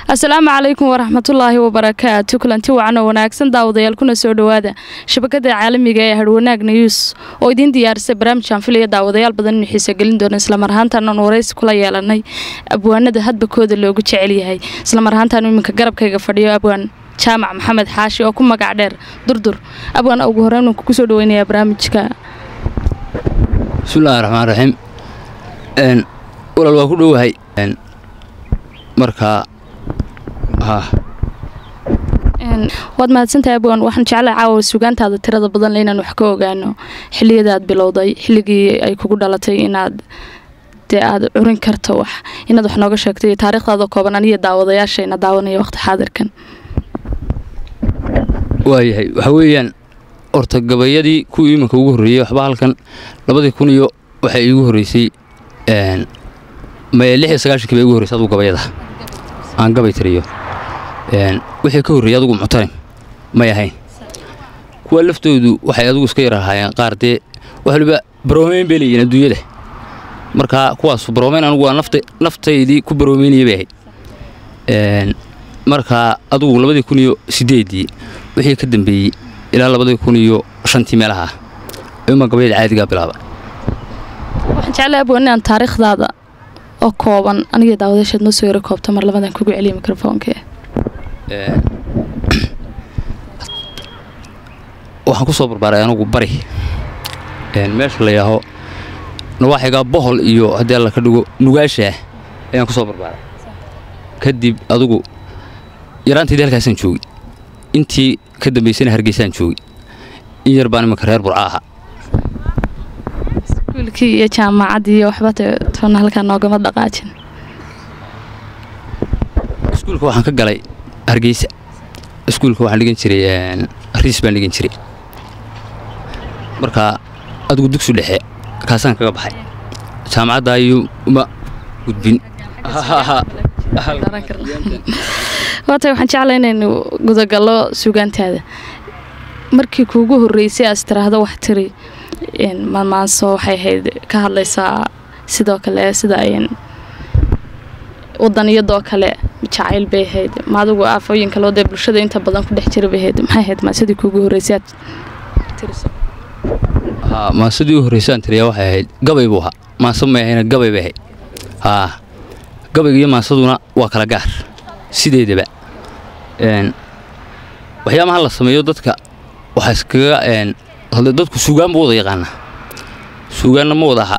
asalaamu calaykum waraxmatullaahi wabarakaatu kulanti wacan oo wanaagsan daawadayaal kuna soo dhowaada shabakada caalamiga ee harwanaag news oo idiin diyaarisay barnaamijkan filaya daawadayaal badan inuu xiisogelin doono islamar ahaantaan aan waraysi kula yeelanay abwaanada hadbakooda loogu jecel yahay islamar ahaantaan iminka garabkayga fadhiyo abwaan jaamac maxamed xaashi oo ku magac dheer durdur abwaan ugu horeyn waan kugu soo dhaweynayaa barnaamijka bismillahi raxmaan raxiim walaal waa ku dhowahay markaa waad mahadsantahay abwaan waxaan jeclay caawa sugaantaada tirada badan le inaan wax ka ogaano xiliyadaad bilowday xilligii ay kugu dhalatay inaad dee aad curin karto wax inaad wax nooga sheegtay taariikhdaada kooban aniyo daawadayaashayna daawanaya waqti xaadirkan waayahay waxaa weeyaan horta gabayadii kuwii iminka ugu horreeyey waxba halkan labadii kun iyo waxay iigu horreysay maya lix iyo sagaashankii baa igu horreysay adugu gabayada aan gabay tiriyo wixii ka horreeyey adugu muctarim may ahayn kuwa laftoodu waxay adugu iska yar ahaayeen qaar dee wax waliba baroomeyn bay leeyihin adduunyada markaa kuwaasu baroomeyn anugu waa naftaydii ku baroomeynaya bay ahayd markaa adugu labadii kun iyo siddeeddii wixii ka dambeeyey ilaa labadii kun iyo shantii meelaha ima gabayada caadigaa bilaaba waxaan jeclay abwaan inaan taariikhdaada oo kooban aniga daawadayaashaad noo soo yaro koobta mar labadan kugu celiya mikrofoonka waxaan ku soo barbaaray anugu bari meesha la yaaho nawaaxigaa bohol iyo haddii alla ka dhigo nugaashaah ayaan ku soo barbaaray kadib adugu yaraantaydii halkaasaan joogay intii ka dambaysana hargeysaan joogay in yar baan imanka reer burca ahaa iskuulkii iyo jaamacaddii iyo waxba toona halkaa noogama dhaqaajin iskuulka waxaan ka galay hargeysa iskuulka waxaan dhigan jiray riis baan dhigan jiray markaa adigu dugsi dhexe kaasaan kaga baxay jaamacadda ayuu uma gudbin waatay waxaan jeclay inaynu gudagallo sugaantaada markii kuugu horreysay aas tiraahdo wax tiri maanmaanso waxay ahayd ka hadlaysaa sidoo kale sida ayn wadaniyadoo kale jacayl bay ahayd ma adigu aafooyin kaloo dee bulshada inta badan ku dhex jira bay ahayd maxay ahayd maasadii kuugu horreysay aad tiriso haa maasadii u horreysaan tiriyaa waxay ahayd gabay buu ahaa maasa may ahayna gabay bay ahayd haa gabayga iyo maasaduna waa kala gaar sideedaba waxyaabaha la sameeyo dadka waxaa iskaga hadle dadku suugaan buu wada yaqaanaa suugaanna ma wada aha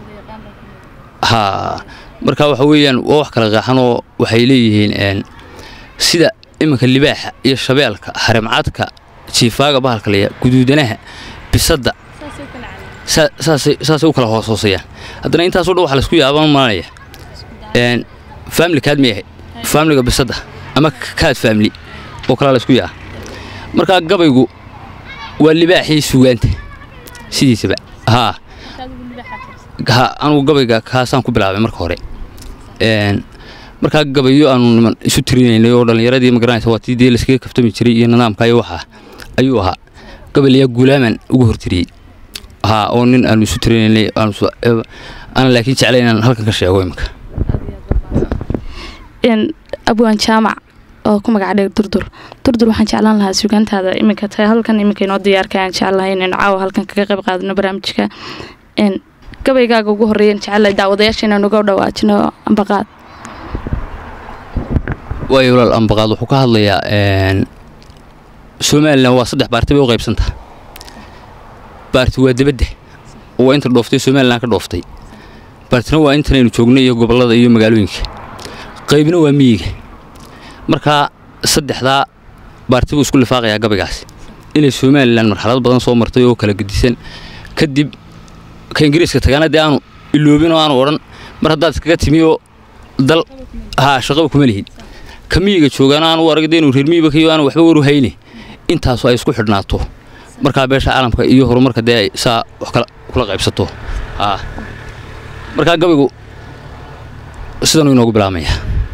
haa marka waxa weeyaan waa wax kala qaaxan oo waxay leeyihiin sida iminka libaaxa iyo shabeelka harimcadka jiifaaga bahalka laya guduudanaha bisadda saasay u kala hooshoosayaan haddana intaasoo dhan waxa laisku yaabaan malanaya famili kaad may ahayd faamiliga bisadda ama kaad faamili oo kalaa laisku yaa markaa gabaygu waa libaaxii suugaanta sidiisaba haa ha anugu gabayga kaasaan ku bilaabay marka hore markaa gabayo aanu niman isu tirinaynay oo dhallinyaradii magaranaysa waa tii dee layskaga kaftami jiray iyo nidaamka iyo waxaa ayuu ahaa gabaylayaa guulaaman ugu hortiriyey haa oo nin aanu isu tirinaynay aan laakiin jeclay inaan halkan ka sheego iminka abwaan jaamac oo ku magac dheer durdur durdur waxaan jeclaan lahaa sugaantaada iminka tahay halkan iminka inoo diyaarka aan jeclahay inaynu caawa halkan kaga qayb qaadano barnaamijka gabaygaaga ugu horreeyan jecelahay daawadayaasha inaan uga dhawaajino ambaqaad waayo walaal ambaqaad wuxuu ka hadlayaa somalilan waa saddex baarti bay u qaybsantaha baarti waa debadda oo waa inta dhooftay somalilan ka dhooftay baartina waa intanaynu joognay iyo gobollada iyo magaalooyinka qaybna waa miyiga markaa saddexdaa baarti buu isku lifaaqayaa gabaygaasi inay somalilan marxalad badan soo martay oo kala gedisan kadib ka ingiriiska tagaana dee aanu iloobin oo aanu odhan mar haddaad iskaga timi oo dal haa shaqaba kuma lihid ka miyiga joogaana aanu u arag dee inuu reer miyiba kayo aanu waxba waru hayne intaasu ay isku xidhnaato markaa beesha caalamka iyo horumarka dee ay saa wax kula qaybsato haa markaa gabaygu sidanuu inoogu bilaabmaya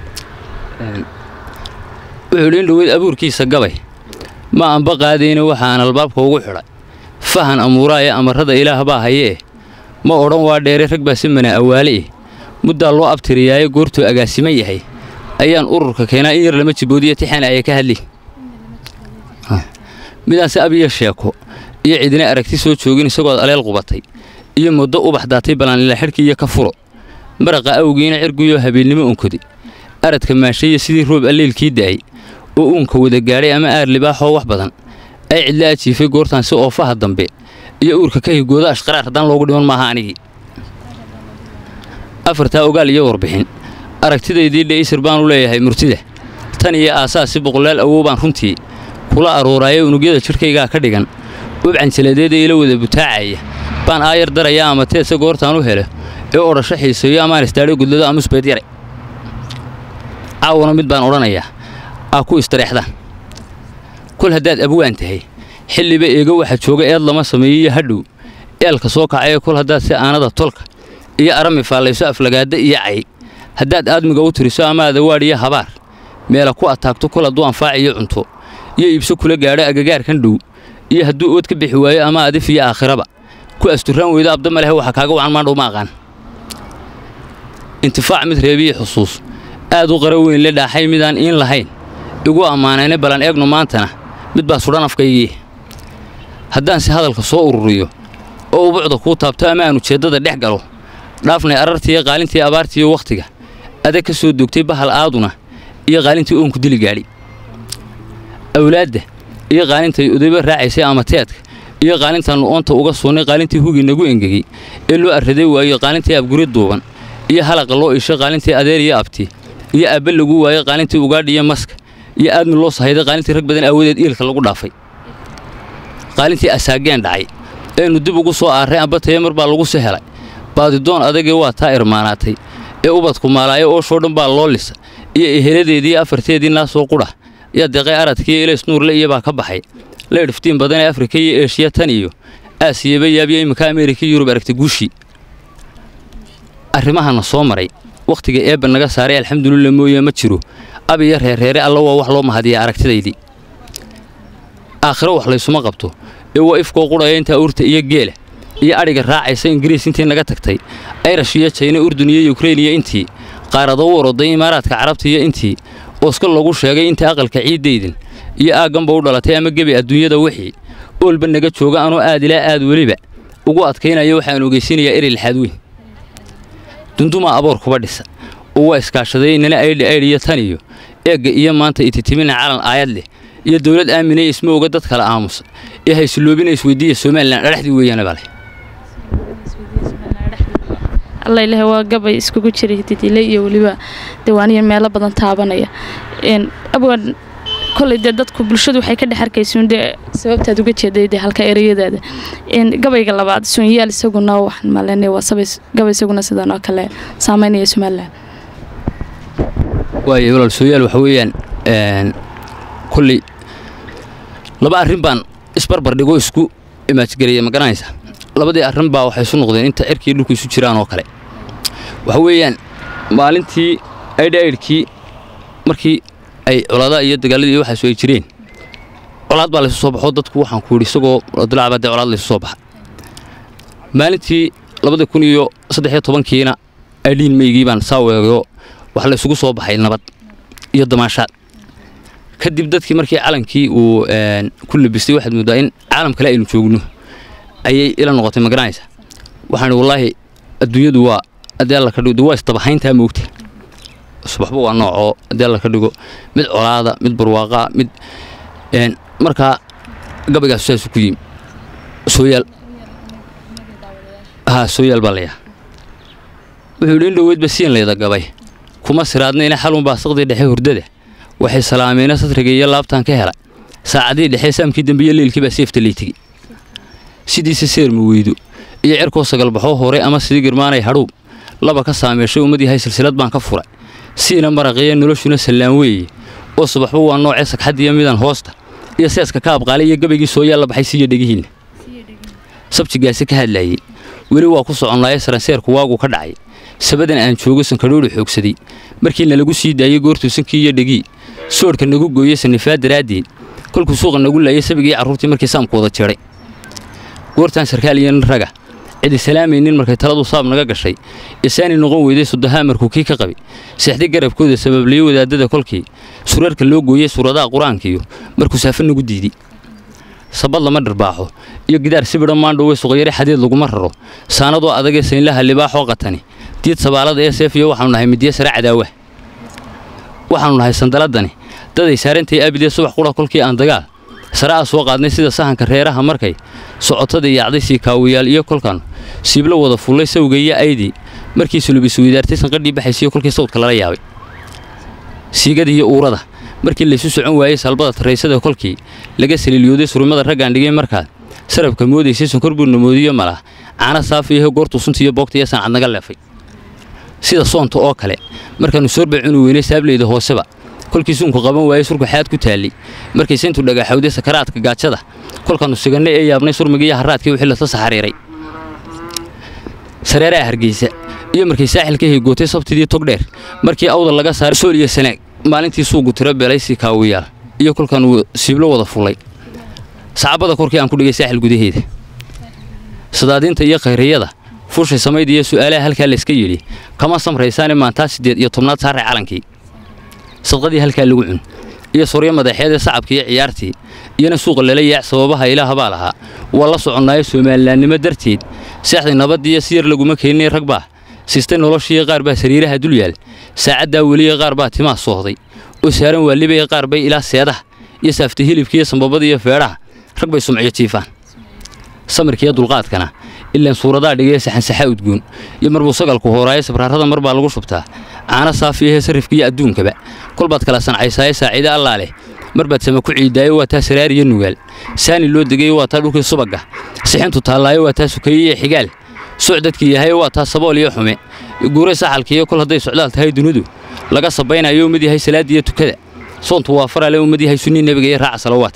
wuxuu dhi in dhaweyd abuurkiisa gabay ma anba qaadayna waxaan albaabka ugu xidhay fahan amuuraaya amarrada ilaah baa hayee ma odhan waa dheere rag baa si mana awaale eh muddaa loo abtiriyaaye goortuu agaasiman yahay ayaan ururka keenaa in yar lama jiboodiya tixaan aya ka hadli midaanse abiya sheeko iyo cidina aragti soo joogin isagood aleel qubatay iyo muddo ubax daatay ballaanila xidhkii iyo ka furo maraqa awgiina cirguyoo habeennimo unkodi aradka maashaya sidii roob alleelkii da'ay oo uunka wada gaadhay ama aar libaaxoo wax badan ay cidla ajiifay goortaan si oofaha dambe iyo uurka ka higooda ashqaraar haddaan loogu dhiman maaha anigii afartaa ogaal iyo warbixin aragtidaydii dhaysir baanu leeyahay murtida tan iyo aasaasi boqolaal awow baan runtii kula aruuraayo unugyada jidhkaygaa ka dhigan ubcanjaladeeda ila wada butaacaya baan aayar daraya ama teedse goortaan u helo ee odhasho xiiseeyo amaan istaadho gudlado amusbeed yare caawana mid baan odhanayaa aa ku istareexdaan kol haddaad abwaan tahay xilliba eega waxa jooga eed lama sameeyiyo hadhow eelka soo kacaya kol haddaad si aanada tolka iyo arami faallayso aflagaadda iyo cay haddaad aadmiga u tiriso ama adawaadh iyo habaar meela ku ataagto kol hadduu anfaaciyo cunto iyo iibso kula gaadho agagaarkan dhow iyo hadduu ood ka bixi waayo ama adif iyo aakhiraba ku asturraan weydo abda ma lehe waxa kaaga wacan maandhow ma aqaan intifaac mid reebiyi xusuus aad u qara weyn le dhaaxay midaan iin lahayn igu ammaanayna ballan eegno maantana mid baa sudhan afkaygii haddaanse hadalka soo ururiyo oo ubucda kuu taabto ama aan ujeeddada dhex galo dhaafnay arartiiyo qaalintii abaartiiyo wakhtiga adag ka soo dogtay bahal aaduna iyo qaalintii oonku dili gaadhi awlaadda iyo qaalintay odayba raacaysay ama teedka iyo qaalintaannu oonta uga suunnay qaalintii hugii nagu engegey ee loo arraday waayo qaalintii abguri duuban iyo halaqa loo ishay qaalintii adeer iyo abti iyo aabbe lagu waayey qaalintii ugaadhi iyo maska iyo aadmi loo sahayday qaalintii rag badan aawadeed iilka lagu dhaafay qaalintii asaageen dhacay eenu dib ugu soo aarray amba tayamar baa lagu sehelay baadidoon adagee waa taa irmaanaatay ee ubadku maalaayo ooshoo dhan baa loo lisa iyo eheladeedii afarteedii naasoo qudha iyo deeqay aradkiiyo ilays nuurle iyo baa ka baxay leedhiftiin badan ee afrika iyo eeshiya tan iyo aasiyaba yaabiyo iminka ameerika yurub aragtay guushii arrimahana soo maray wakhtiga eebba naga saaray alxamdulillah mooye ma jiro ab iyo reerreere alla waa wax loo mahadiya aragtidaydii aakhiro wax laysuma qabto ee waa ifkoo qudhaya intaa urta iyo geela iyo adhiga raacaysa ingiriis intii naga tagtay ayrash iyo jayna urdun iyo yukrein iyo intii qaarado u oroday imaaraadka carabta iyo intii ooska lagu sheegay inta aqalka ciiddaydan iyo aagganba u dhalatay ama gebi adduunyada wixii oolba naga jooga anoo aad ilaa aad weliba ugu adkaynaya waxaan ogeysiinayaa eri lixaad weyn dundumaa aboor kuba dhisa oo waa iskaashaday nana aydhi aydh iyo tan iyo eegga iyo maanta ititimina calan aayad leh iyo dawlad aaminay isma oga dad kala aamusa ee haysuloobina isweydiiya somalilan dhadhaxdii weeyaana baa leh alla ilaah waa gabay iskugu jiray didile iyo weliba diiwaaniya meelo badan taabanaya abwan koley dee dadku bulshadu waxay ka dhex arkaysuun dee sababtaad uga jeeday dee halka ereyadaada gabayga labaad soonyaal isaguna waxaan malenay waa sabay gabay isaguna sidan oo kale saameynaya somalilan waayo walaal sooyaal waxa weeyaan kolley laba arrin baan isbarbar dhigo isku imaajgaraya ma garanaysa labadii arrin baa waxay isu noqdeen inta cirkii dhulku isu jiraan oo kale waxa weeyaan maalintii aydhaidhkii markii ay coladaa iyo dagaaladii iyo waxaasu ay jireen colaad baa laysu soo baxo dadku waxaan ku yidhi isagoo dilacbaa dee colaad laysu soo baxa maalintii labada kun iyo saddex iyo tobankiina aydhiin meygii baan saa weegayo wax laysugu soo baxay nabad iyo damaashaad kadib dadkii markii calankii uu ku labistay waxaad mooddaa in caalam kale aynu joogno ayay ila noqotay ma garanaysa waxaan wallaahi adduunyadu waa haddii alla ka dhigo waa isdabahayntaa moogta subaxba waa noocoo haddii alla ka dhigo mid colaada mid barwaaqaa mid markaa gabaygaas saasu ku yimi sooyaal haa sooyaal baa layaa wuxuu yidhi in dhoweydba siin layda gabay kuma siraadnayna xalunbaa saqdii dhexe hurdada waxay salaameena satriga iyo laabtaan ka hela saacadii dhexe saamkii dambiyo leylkii baa seefta leytigi sidiise seerma weydo iyo cirkoo sagalbaxoo horay ama sidii girmaanay hadhuub laba ka saameeshay ummad yahay silsilad baan ka furay siina maraqiya noloshuna sallaan weeye oo subaxba waa noocee sagxaddiiyo midan hoosta iyo seeska ka abqaalay iyo gabaygii soo yaalla baxay siiyo dhegihiinna sabjigaasi ka hadlaayey weli waa ku soconnaaye saranseerku waagu ka dhacay sabadan aan joogo sankadhoodhu xoogsaday markiina lagu sii daayey goortuu sankii iyo dhegii soodhka nagu gooyey sanifaa daraaddeed kolkuu suuqa nagu laayay sabigii carruurtii markii saamku wada jeedhay goortaan sarkaal iyo nin raga cidi salaamaynin markay taladu saab naga gashay isaani noqon weyday sudahaa markuu kii ka qabi seexdi garabkooda sababliyo wadaadada kolkii surarka loo gooyey suuradaha qur-aankiiyo markuu saafa nagu diidi sabad lama dharbaaxo iyo gidaar sibidha maandhowe suqyare xadeed laguma raro saanadoo adagee saynlaha libaaxoo qatani diid sabaalada ee seefiyo waxaanu nahay midiye sare cadaawa waxaanu nahay sandaladani daday saarantay abidee subax qura kolkii aan dagaal sare a soo qaadnay sida sahanka reeraha markay socotada yaacday siikaawiyaal iyo kolkan siiblo wada fullay sawga iyo aydii markii sulubisweydaartay sanqadhii baxaysiyo kolkii sawdka lala yaabay siigada iyo uurada markii laysu socon waayey salbada taraysada kolkii laga saliiliyooday surumada raggaan dhigay markaad sarabka moodaysay sonkor buu namoodiyo malah caana saafiyahe goortuu sunta iyo boogta iyo sancad naga leefay sida soonta oo kale markaannu soorbay cuni weynay saableyda hooseba kolkii suunku qaban waayey surku xaad ku taallay markay sayntu dhagaxawday sakaraadka gaajada kolkaannu sigannay ee yaabnay surmigiiyo harraadkii wixii lasa saxariiray sareeraha hargeysa iyo markay saaxilka higootay sabtidii togdheer markii awda laga saaray sool iyo sanaag maalintii suugu tiro beelay sikaawiyaal iyo kolkaannu siiblo wada fullay sacabada korkii aan ku dhigay saaxil gudaheeda sadaadiinta iyo khayriyada fuushay samayd iyo su'aalaha halkaa layska yidhi kama samraysaane maantaa siddeed iyo tobnaad saaray calankii sadqadii halkaa lagu cun iyo soryo madaxeedee sacabkii iyo ciyaartii iyona suuqa lala yaac sababaha ilaahabaa lahaa waa la soconnaayo soomalilaannimo darteed seexday nabaddiiyo si yar laguma keeninay rag baa siistay noloshiiyo qaar baa sariiraha dul yaal saacaddaa weliya qaar baa timaa soohday oo saaran waalibaya qaar bay ilaa seedaha iyo saaftay hilibkiiyo sambabada iyo feedhaha rag bay sumciyo jiifaan samirkiiyo dulqaadkana ilaan suuradaa dhigaya saxansaxa udgoon iyo marbuu sagalku hooraayo sabraarrada mar baa lagu shubtaa caana saafiyahee sarrifkiiyo adduunkaba kolbaad kala sancaysaaye saaciide allaa leh mar baad sama ku ciidaayo waa taa saraar iyo nugaal saani loo degayo waa taa dhulkii subagga sixintu taallaayo waa taa sukaye iyo xigaal soc dadkii yahayo waa taa sabool iyo xume guuray saxalkiiyo kol hadday socdaal tahay dunidu laga sabaynayo ummad yahay salaadda iyo tukada soontu waa farale ummad yahay sunnii nebiga iyo raaca salawaadka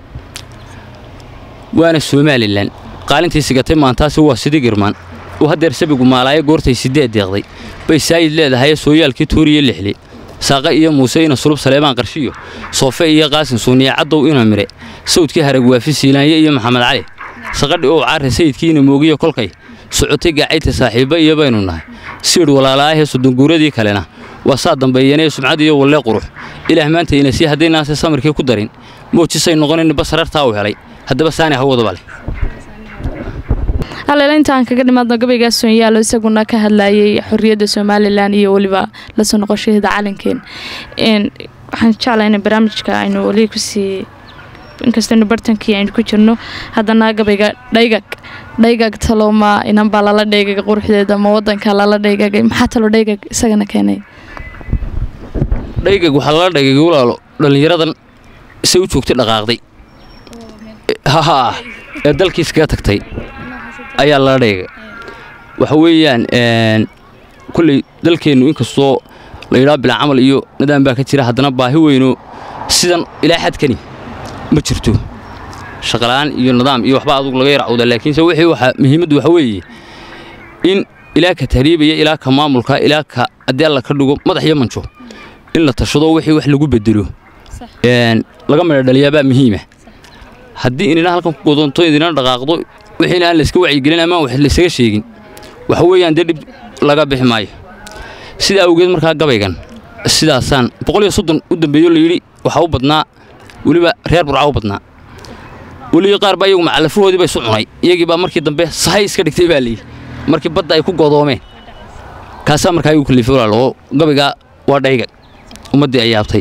waana somalilan qaalintii sigatay maantaasi waa sidi girmaan uu haddeer sabigu maalaayo goortay siddeed deeqday bay saayid leedahaye sooyaalkii tuuriyo lixli saaqa iyo muuse ina sulub saleebaan qarshiyo soofe iyo qaasin suuniye caddow ina mire sawdkii harag waafi siilaanye iyo maxamed cali saqadhi ow caare sayidkiina moogiyo kolkay socotay gaacayta saaxiibba iyo baynu nahay siidh walaalaahee sudunguuradii kalena waa saa dambeeyanee sumcad iyo wallee qurux ilaah maanta ina sii haddaynaase samirkii ku darin moojisay noqonin basarartaa u helay haddaba saani hawadaba leh haleela intaan kaga dhimaadno gabaygaas soonyaalo isaguna ka hadlayay xorriyadda somalilan iyo weliba lasoo noqoshaheeda calankeen waxaan jeclaa in barnaamijka aynu weli kusii inkastaynu bartankii aynu ku jirno haddana gabayga dhaygag dhaygag talooma inanbaa lala dhaygagay quruxdeeda ma wadanka lala dhaygagay maxaa talo dhaygag isagana keenay dhaygag waxaa lala dhaygagay walaalo dhallinyaradan say u joogtay dhaqaaqday haha ee dalkiis kaga tagtay ayaa lala dhaygay waxa weeyaan kulley dalkeennu inkastoo la yidhaha bilaa camal iyo nidaam baa ka jira haddana baahi weyno sidan ilaa xadkani ma jirto shaqala'aan iyo nidaam iyo waxba adugu laga yarcawda laakiinse wixii waxa muhiimaddu waxa weeye in ilaa ka tahriibaya ilaa ka maamulka ilaa ka haddii alla ka dhigo madax iyo manjo in la tashado wixii wax lagu bedelo laga midha dhaliyaabaa muhiima haddii inina halkan ku godonto idina dhaqaaqdo wixiina aan layska wacyigelin ama wax laysaga sheegin waxa weeyaan dee dhib laga bixi maayo sidaa awgeed markaa gabaygan sidaasaan boqol iyo soddon u dambeeyo layidhi waxaa u badnaa weliba reer burca u badnaa weliba qaar baa iyagu macalafahoodii ba isu cunay iyagii baa markii dambe sahay iska dhigtay baa layidhi markii badda ay ku godoomeen kaasaa markaa igu kalifay walaalo oo gabaygaa waa dhayga ummaddii ay yaabtay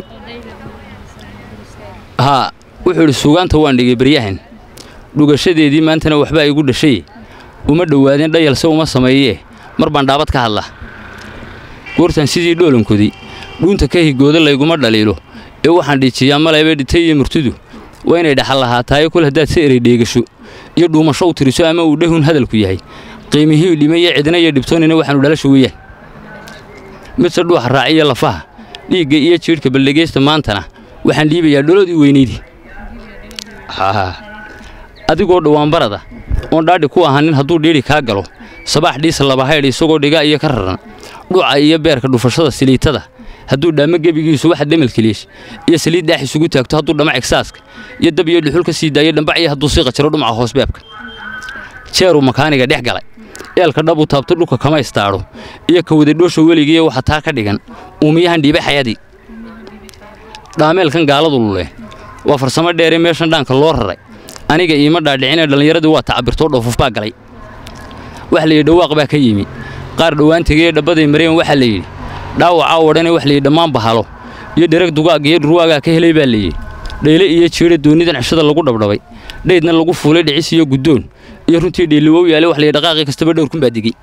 haa wuxuu idhi suugaanta waan dhigay baryahan dhugashadeedii maantana waxbaa igu dhashay uma dhowaadeen dhayalse uma sameeyee mar baan dhaabad ka hadla goortan sidii dhoolankoodii dhuunta ka higooda layguma dhaliilo ee waxaan dhiijiyaa malayba dhitay iyo murtidu waa inay dhaxal lahaataayo kol haddaad si erey dheegasho iyo dhuumasho u tiriso ama uu dhehun hadalku yahay qiimihii dhimaya cidna iyo dhibtoonina waxaanu dhalasha weeyaan midse dhuuxa raaciya lafaha dhiigga iyo jiidhka baldhegaysta maantana waxaan dhiibayaa dholodii weynaydii adigoo dhawaanbarada oon dhaadhi ku ahanin hadduu dhiidhi kaa galo sabaax dhiisa labahaydh isagoo dhigaa iyo ka raran dhuca iyo beerka dhufashada siliitada hadduu dhaamo gebigiisu waxa dhamalkeliyesh iyo saliid daax isugu taagto hadduu dhama egsaaska iyo dab iyo dhuxul ka sii daayo dhambacyo hadduu sii qajaro dhumaca hoosbeebka jeeruu makaaniga dhex galay eelka dhab u taabto dhulka kama istaadho iyo ka wadadhoosha weligiiyo waxa taa ka dhigan uumiyahan dhiibay xayadii dhaameelkan gaaladu lule waa farsamo dheere meeshan dhaanka loo raray aniga iima dhaadhicinee dhallinyaradii waa tacabirtoo dhoofuf baa galay waxa layidhi dhawaaq baa ka yimi qaar dhowaan tegeye dhabbaday mareen waxaa layidhi dhaawacaa wadhane wax layidhi dhammaan bahalo iyo dhereg dugaag iyo dhurwaagaa ka helay baa layidhi dhayle iyo jiidha doonidan cishada lagu dhabdhabay dhaydna lagu fuulay dhicis iyo guddoon iyo runtii dheeliwow yaale wax layidhi dhaqaaqii kastaba dhowrkun baa digey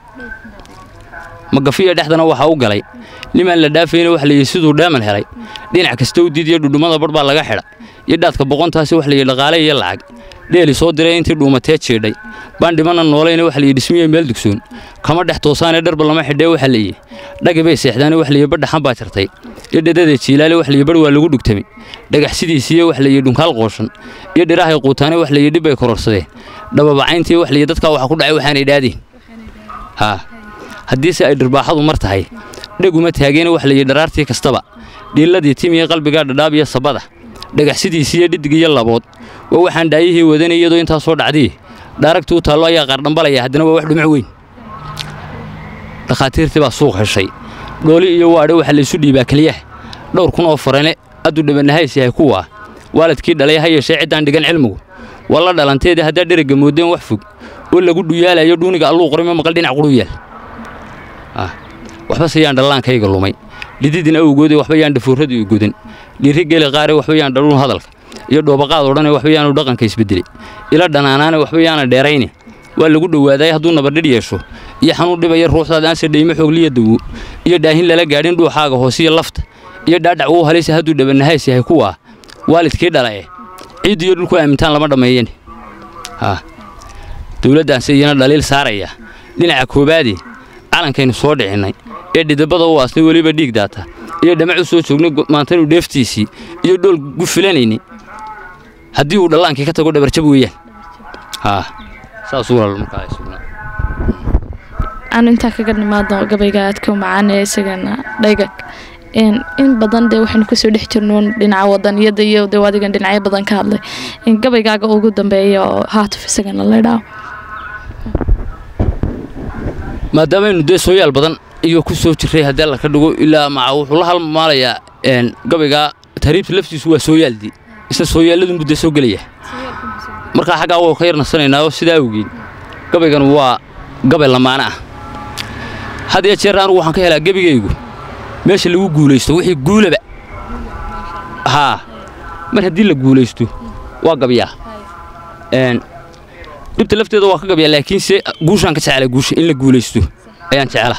magafiya dhexdana waxaa u galay nimaan la dhaafayna wax layidhi siduu dheeman helay dhinac kasta u diidiyo dhudhummada badh baa laga xidha iyo dhaadka boqontaasi wax layidhi dhaqaale iyo lacag dheeli soo diray intii dhuumatee jeedhay baan dhimana noolayna wax layidhi dhismiye meel dugsoon kama dhex toosaanee dharba lama xidhee waxa layidhi dhagi bay seexdaane wax layidhi badhaxan baa jartay iyo dhadada jiilaale wax layidhi badh waa lagu dhugtamay dhagax sidiisiiyo wax layidhi dhunkaal qooshan iyo dhirahay quutaane wax layidhi dhib bay kororsadeen dhababacayntii wax layidhi dadkaa waxa ku dhacay waxaanay dhaadeen haa haddiise ay dhirbaaxadu mar tahay dheguma taageena wax layidhi dharaartii kastaba dhiilladii timiya qalbigaa dhadhaab iyo sabada dhagaxsidiisiiyo dhidig iyo labood waa waxaan dhaayihii wadanay iyadoo intaa soo dhacdii dhaaragtii u taallo ayaa qaardhambalaya haddana waa wax dhumuc weyn dhakhaatiirtii baa suuq heshay dhooli iyo waadhe waxaa laysu dhiibaa keliyaha dhowr kun oo farane adduu dhabanahays yahay kuwaa waalidkii dhalay ha yeeshee ciddaan dhigan cilmigu waa la dhalanteedii haddaa dherigga moodeen wax fog oo lagu dhuyaalayo dhuuniga alluu qorime maqal dhinac qudhu yaal waxba se yaan dhallaankayga lumay dhididin awgoodee waxba yaan dhafuurradu i godan dhiiri geli qaare waxba yaan dhaluun hadalka iyo dhoobaqaad odhane waxba yaanu dhaqanka isbeddelay ila dhanaanaane waxba yaana dheerayne waa lagu dhowaaday hadduu nabadhidh yeesho iyo xanuun dhibaya ruuxdaad aanse dhaymo xoogliya dawo iyo dhaahin lala gaadhin dhuuxaaga hoosiyo lafta iyo dhaadhac wuu halaysa hadduu dhabanahays yahay kuwaa waalidkii dhalae ciid iyo dhulku aamintaan lama dhammeeyeen haa dowladdaanse iyana dhaliil saaraya dhinaca koobaadii calankaynu soo dhicinnay ee dhidabada u aasnay weliba dhiig daata iyo dhamac u soo joognay maantaynu dheeftiisii iyo dhool gu filanayni haddii uu dhallaankii ka tago dhabarjab weeyaan haa saasuu walaal markaa sugnaa aanu intaa kaga nimaadno gabayga aadka macaan ee isagana dhagag in badan dee waxaynu kasoo dhex jirnoon dhinaca wadaniyada iyo dee adigan dhinacyo badan ka hadlay gabaygaaga ugu dambeeya oo haatuf isagana laydhaa maadaamaynu dee sooyaal badan iyo ku soo jirray haddii alla ka dhigo ilaa maca wuxuu la halmaalayaa gabaygaa tahriibta laftiisu waa sooyaaldii isna sooyaalladunbuu dee soo gelaya markaa xaggaa waa ka yar nasanaynaa oo sidaa awgeed gabaygan waa gabay lamaana ah had iyo jeer anugu waxaan ka helaa gebigaygu meesha lagu guulaysto wixii guulaba haa mar haddii la guulaysto waa gabyaa dhibta lafteeda waa ka gabyaa laakiinse guushaan ka jecela guusha in la guulaysto ayaan jecela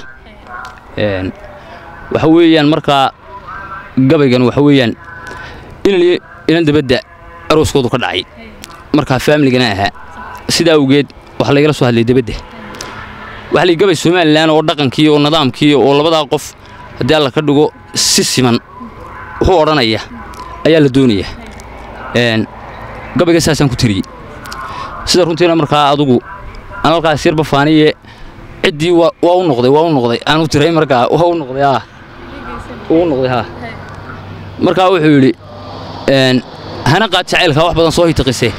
waxa weeyaan markaa gabaygan waxa weeyaan inan inan dabadda arooskoodu ka dhacay markaa faamiligana ahaa sidaa awgeed waxaa laygala soo hadlay dabadda waxa lay gabay somalilan oo dhaqankii oo nidaamkii oo labadaa qof haddii alla ka dhigo si siman wuxuu odhanaya ayaa la doonaya gabayga saasaan ku tiriyey sida runtiina markaa adugu aan halkaas yarba faaniye ciddii waa u noqday waa u noqday aan u tiray markaa waa u noqday haa uu noqday haa markaa wuxuu yidhi hana qaad jacaylkaa wax badan soo hitaqise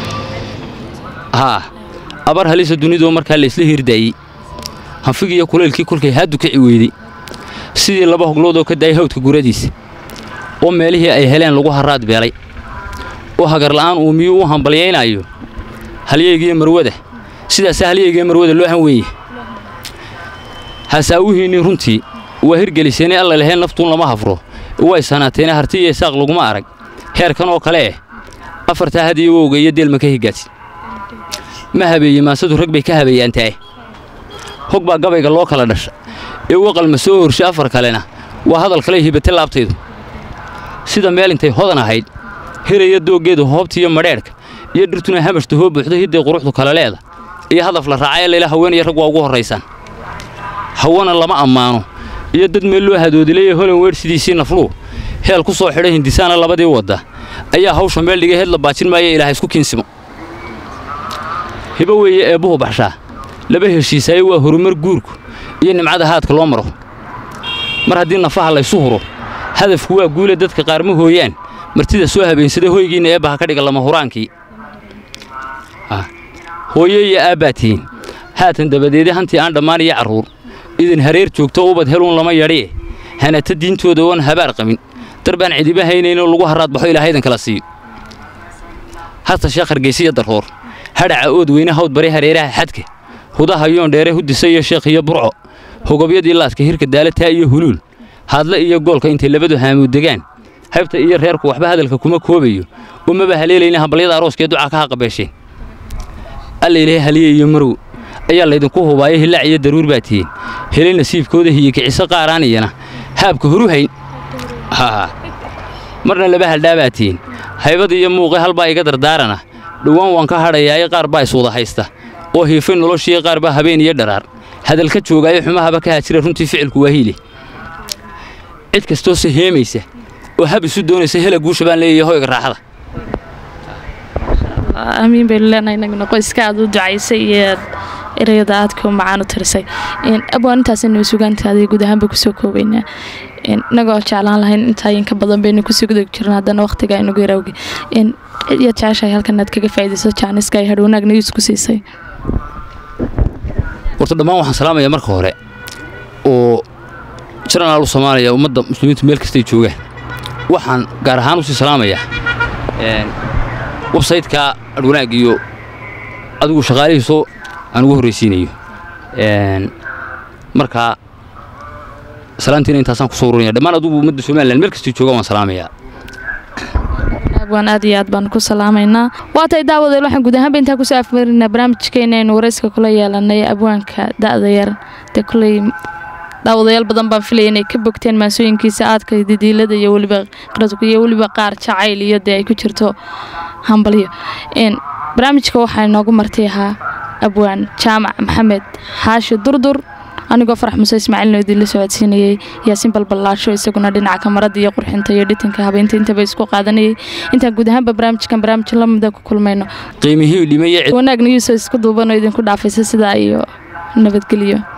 haa abar halisa dunidoo markaa laysla hirdaayey hanfigii iyo kulaylkii kolkay haaddu kici weydey sidii laba hogloodoo ka daayay hawdka guradiisa oo meelihii ay heleen lagu harraad beelay oo hagarla'aan uu miyuu u hambalyaynaayo halyeygiiyo marwada sidaasaa halyeygiiyo marwada loo han weeye hasaawuhiinnii runtii waa hirgeliseenay alla laheen naftuun lama hafro way sanaateene harti iyo isaaq laguma arag heerkan oo kale eh afartaa had iyo wowga iyo deelma ka higaadsi ma habeeye maasadu rag bay ka habeeyaantae hog baa gabayga loo kala dhasha ee waqalma soo horsha afar kalena waa hadal kale hibate laabtaydu sida meel intay hodan ahayd hiraya dooggeedu hoobtiiyo madheedhka iyo dhirtuna hamashta hoo buuxdo hidday quruxdu kala leeda iyo hadaf la raacaya layla haweenaya rag waa ugu horraysaan hawana lama ammaano iyo dad meel loo hadoodilayee holan weer sidiisii nafluu heel ku soo xidhay hindisaana labadii wadda ayaa hawsha meel dhigay heed la baajin maaya ilaaha isku kiinsimo hibo weeye eebbuhu baxshaa laba heshiisaayo waa horumar guurku iyo nimcada haadka loo maro mar haddii nafaha laysu huro hadafku waa guule dadka qaar ma hooyaan martida soo habeensaday hoygiinna eebbaha ka dhiga lama huraankii hooye iyo aabbaa tihiin haatan dabadeede hantii aan dhammaan iyo carruur idin hareer joogto ubad heluun lama yadhie hanata diintooda oon habaar qabin darbaan cidiba haynaynoo lagu haraad baxo ilaahaydan kala siiyo hasta sheekh hargeysiya daroor hadhaca ood weyne hawd bare hareeraha xadka hudaha yoon dheere hudisa iyo sheekh iyo burco hogobyadii laaska hirka daalataa iyo huluul haadle iyo goolka intay labadu haamuud degaan haybta iyo reerku waxba hadalka kuma koobayo umaba haleelayna hambalyada arooskee ducaa ka haqabeesheen alla ilaahay haliye iyo marow ayaa laydinku hubaaya hilaac iyo daruur baa tihiin helay nasiibkooda hiyo kiciso qaaraan iyana haabka horu hayn marna laba haldhaabaa tihiin haybad iyo muuqe halbaa iga dardaarana dhowaan waan ka hadhayaaye qaar baa iswada haysta oo hiifay noloshii qaar baa habeen iyo dharaar hadalka joogaayo xumahaba ka haajira runtii ficilku waa hiile cid kastoo se heemaysa oo hab isu doonaysa hela guusha baan leeyahay hoyga raaxada amiin baynu leenahay inaguna qoyska aad u ducaysay iyo ereyada aadka u macaan u tirisay abwaan intaasaynu sugaantaadii guud ahaan bay kusoo koobaynaa inagoo jeclaan lahayn intaa inka badan baynu kusii guda jirna haddana waqtiga inagu yarawgi yaad jeceshahay halkan aad kaga faa'iidayso jaaniska ay hadhownaag news ku siisay horta dhammaan waxaan salaamayaa marka hore oo janaraal u soomaaliya ummadda muslimiintu meel kastay joogaan waxaan gaar ahaan usii salaamayaa websaytka adhwanaag iyo adigu shaqaalihiisoo aan ugu horraysiinayo markaa salaantiina intaasaan kusoo ururinaya dhammaan adugu ummadda somalilan meel kastay joogaan waan salaamayaa abwaan aad iyo aad baan ku salaamaynaa waatay daawadeel waxaan guud ahaanba intaa kusoo afmarinaa barnaamijkeena aynu warayska kula yeelanay abwaanka da'da yar dee kuley daawadayaal badan baan filaya inay ka bogteen maasooyinkiisa aadka didiilada iyo weliba qradku iyo weliba qaar jacayl iyo dee ay ku jirto hambalyo barnaamijka waxaa inoogu martay ahaa abwaan jaamac maxamed xaashi durdur anigoo farax muse ismaaciilno idinla socodsiinayey yaasiin balballaasho isaguna dhinaca kamarada iyo qurxinta iyo dhitinka habeynta intaba isku qaadanayay intaan guud ahaanba barnaamijkan barnaamij lamida ku kulmayno qiimihii dhimay wanaagna yuusoo isku duubanoo idinku dhaafaysa sidaa iyo nabadgelyo